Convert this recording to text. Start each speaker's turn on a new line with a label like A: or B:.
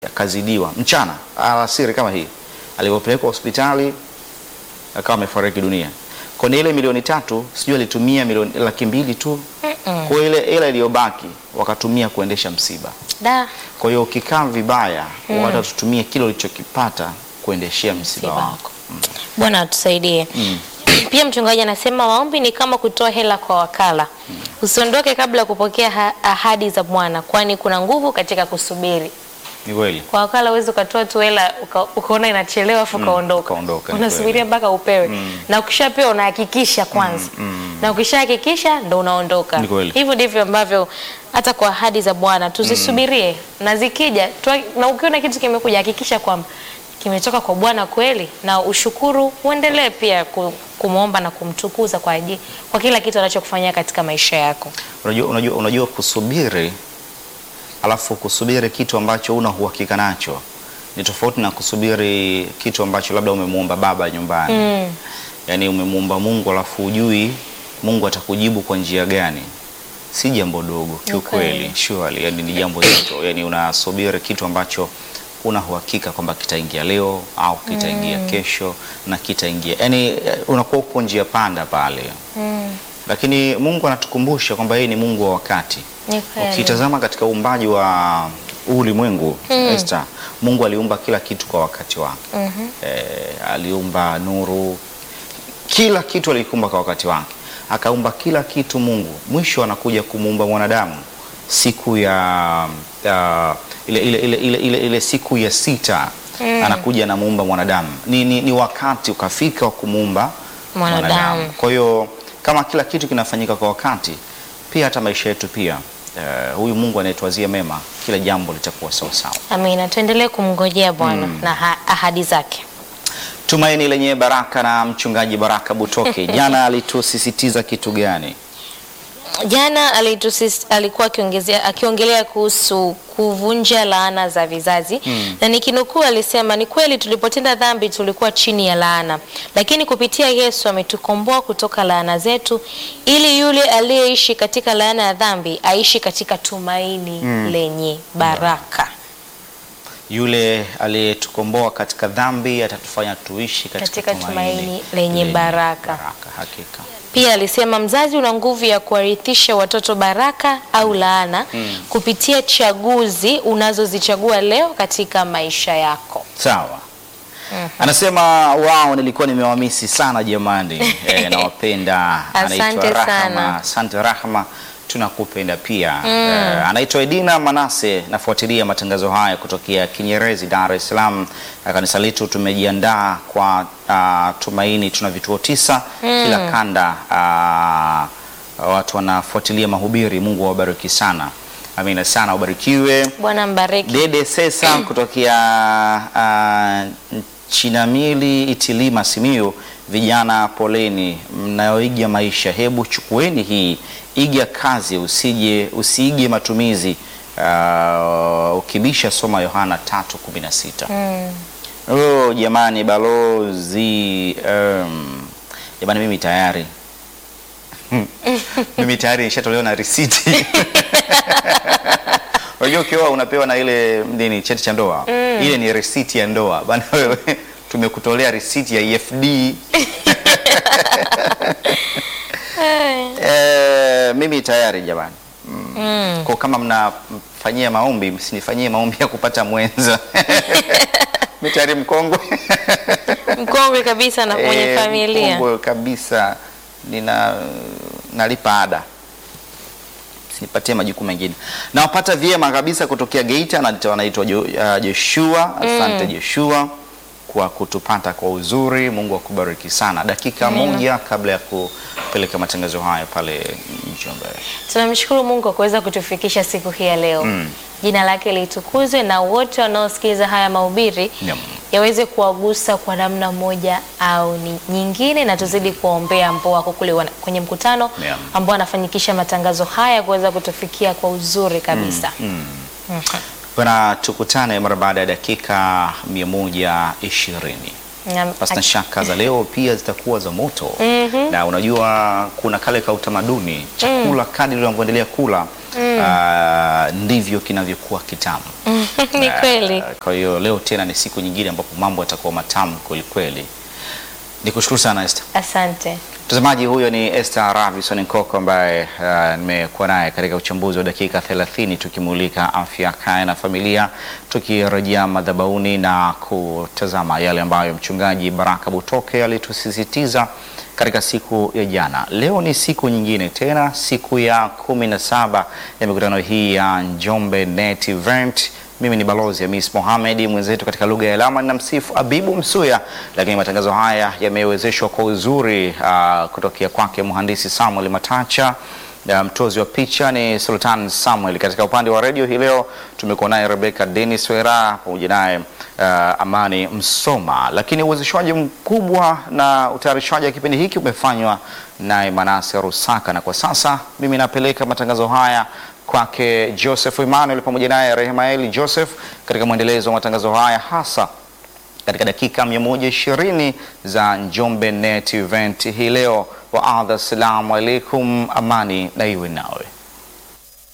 A: akazidiwa mchana alasiri kama hii, alipopelekwa hospitali akawa amefariki dunia. Kwenye ile milioni tatu sijui alitumia milioni laki mbili tu, kwa ile ile iliyobaki wakatumia kuendesha msiba.
B: Da.
A: Kwa hiyo ukikaa vibaya, wata tutumie kile ulichokipata kuendeshea msiba
B: Msiba
A: wako.
B: Bwana atusaidie. Pia mchungaji anasema maombi ni kama kutoa hela kwa wakala. Usiondoke kabla ya kupokea ha- ahadi za Bwana, kwani kuna nguvu katika kusubiri.
A: Ni kweli.
B: Kwa wakala huwezi ukatoa tu hela uka- ukaona inachelewa afu ukaondoka.
A: ukaondoka, ni
B: Unasubiria mpaka upewe. Na ukishapewa unahakikisha kwanza. Na ukishahakikisha ndo unaondoka.
A: Ni kweli.
B: Hivyo ndivyo ambavyo hata kwa ahadi za Bwana tuzisubirie na zikija tua- na ukiona kitu kimekuja hakikisha kwamba kimetoka kwa Bwana kweli na ushukuru, uendelee pia ku- kumwomba na kumtukuza kwa ajili kwa kila kitu anachokufanyia katika maisha yako.
A: Unajua, unajua, unajua kusubiri alafu kusubiri kitu ambacho una uhakika nacho ni tofauti na kusubiri kitu ambacho labda umemuomba baba nyumbani mm. Yaani umemuomba Mungu alafu ujui Mungu atakujibu kwa njia gani, si jambo dogo kiukweli,
B: Okay.
A: surely, yani ni jambo zito, yani unasubiri kitu ambacho una uhakika kwamba kitaingia leo au kitaingia kesho na kitaingia, yani eh, unakuwa uko njia panda pale lakini Mungu anatukumbusha kwamba yeye ni Mungu wa wakati.
B: Ni kweli.
A: Ukitazama katika uumbaji wa huu ulimwengu Esther, Mungu aliumba kila kitu kwa wakati wake. Eh, aliumba nuru, kila kitu alikumba kwa wakati wake, akaumba kila kitu Mungu. Mwisho anakuja kumuumba mwanadamu siku ya, ya ile, ile, ile, ile, ile, ile siku ya sita anakuja anamuumba mwanadamu. Ni, ni, ni wakati ukafika wa kumuumba
B: Mwanadamu.
A: kwa hiyo kama kila kitu kinafanyika kwa wakati, pia hata maisha yetu pia eh, huyu Mungu anayetuwazia mema, kila jambo litakuwa sawa sawa.
B: Amina, tuendelee kumngojea Bwana na ha- ahadi zake.
A: Tumaini lenye baraka na mchungaji Baraka Butoke jana alitusisitiza kitu gani?
B: Jana alitusis, alikuwa akiongezea akiongelea kuhusu kuvunja laana za vizazi na nikinukuu, alisema ni kweli tulipotenda dhambi tulikuwa chini ya laana, lakini kupitia Yesu ametukomboa kutoka laana zetu, ili yule aliyeishi katika laana ya dhambi aishi katika tumaini lenye baraka.
A: Yule aliyetukomboa katika dhambi atatufanya tuishi katika,
B: Katika tumaini lenye baraka.
A: baraka. Hakika
B: Pia alisema mzazi una nguvu ya kuwarithisha watoto baraka au laana kupitia chaguzi unazozichagua leo katika maisha yako.
A: sawa. Anasema wao, nilikuwa nimewamisi sana jamani. E, nawapenda.
B: Asante
A: Anaitwa Rahma.
B: sana.
A: Asante Rahma, tunakupenda pia. E, anaitwa Edina Manase, nafuatilia matangazo haya kutokea Kinyerezi, Dar es Salaam. Kanisa letu tumejiandaa kwa ah, tumaini, tuna vituo tisa kila kanda. ah, watu wanafuatilia mahubiri. Mungu awabariki sana. Amina sana, ubarikiwe.
B: Bwana mbariki.
A: Dede Sesa kutokea uh, Chinamili Itilima Simiyu, vijana poleni, mnayoiga maisha, hebu chukueni hii, iga kazi, usije usiige matumizi. Uh, ukibisha soma Yohana 3:16. Oh, jamani balozi, um, jamani mimi tayari mimi tayari nishatolewa na risiti Unajua ukioa unapewa na ile nini cheti cha ndoa. Ile ni risiti ya ndoa. Bana wewe tumekutolea risiti ya EFD. Eh, mimi tayari jamani. Mm. Kwa kama mnafanyia maombi msinifanyie maombi ya kupata mwenza. Mimi tayari mkongwe.
B: Mkongwe kabisa na mwenye
A: Eh,
B: familia.
A: mkongwe kabisa. Nina nalipa ada nipatie majukumu mengine. Nawapata vyema kabisa kutokea Geita na wanaitwa Jo- uh, Joshua. Asante Joshua kwa kutupata kwa uzuri. Mungu akubariki sana. Dakika
B: Amina.
A: moja kabla ya kupeleka matangazo haya pale Njombe.
B: Tunamshukuru Mungu kwa kuweza kutufikisha siku hii ya leo. Jina lake litukuzwe na wote wanaosikiliza haya mahubiri
A: Naam.
B: yaweze kuwagusa kwa namna moja au ni nyingine, na tuzidi kuwaombea ambao wako kule wana- kwenye mkutano
A: Naam.
B: ambao wanafanyikisha matangazo haya kuweza kutufikia kwa uzuri kabisa.
A: Bwana, tukutane mara baada ya dakika 120.
B: Na-
A: Pasina shaka za leo pia zitakuwa za moto na unajua kuna kale ka utamaduni chakula kadri unavyoendelea kula ah, ndivyo kinavyokuwa kitamu.
B: Ni kweli.
A: Eh, Kwa hiyo leo tena ni siku nyingine ambapo mambo yatakuwa matamu kweli kweli. Nikushukuru sana Esther.
B: Asante.
A: Mtazamaji, huyo ni Esther Ravison Nkoko ambaye uh, nimekuwa naye katika uchambuzi wa dakika 30 tukimulika afya, kaya na familia, tukirejea madhabahuni na kutazama yale ambayo mchungaji Baraka Butoke alitusisitiza katika siku ya jana. Leo ni siku nyingine tena, siku ya kumi na saba ya mikutano hii ya Njombe Net Event. Mimi ni balozi Hamis Mohamed, mwenzetu katika lugha ya alama na msifu Abibu Msuya, lakini matangazo haya yamewezeshwa kwa uzuri uh, kutokea kwake mhandisi Samuel Matacha. Uh, mtozi wa picha ni Sultan Samuel. Katika upande wa redio hii leo tumekuwa naye Rebecca Dennis Wera pamoja naye uh, Amani Msoma, lakini uwezeshwaji mkubwa na utayarishaji wa kipindi hiki umefanywa naye Manase Rusaka, na kwa sasa mimi napeleka matangazo haya kwake Joseph Emmanuel pamoja naye Rehemaeli Joseph katika mwendelezo wa matangazo haya hasa katika dakika 120 za Njombe Net Event hii leo. Wa adha, assalamu alaikum, amani na iwe nawe.